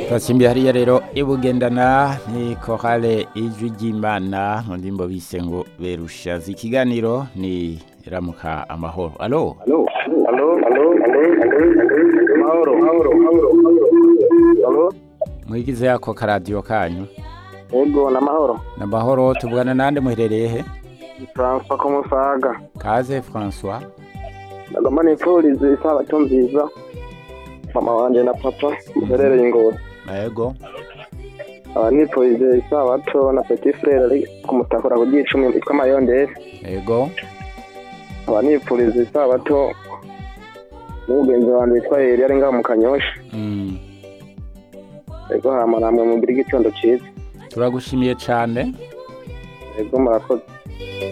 twasimbiye hariya rero ibugendana ni korale ijwi ry'imana mu ndimbo bise ngo berushaza ikiganiro ni ramuka amahoro alo Alo, alo, alo, alo, mahoro, mahoro, mahoro, alo, mwigize yako karadiyo kanyu ego na mahoro, na mahoro tuvugana nande muherereye he François Kumusaga, kaze François ndagomba nipfurize isabato nziza, mama wanje na papa muherereye Ngozi, yego aba nipfurize isabato na petit frère ari kumutakura ku ryicumi yitwa Mayondere, yego aba nipfurize isabato n'umugenzi wanje witwa Eri ari ngaho mu Kanyosha, Mm, ego hama namwe mugire igitondo ciza, turagushimiye cane ego murakoze.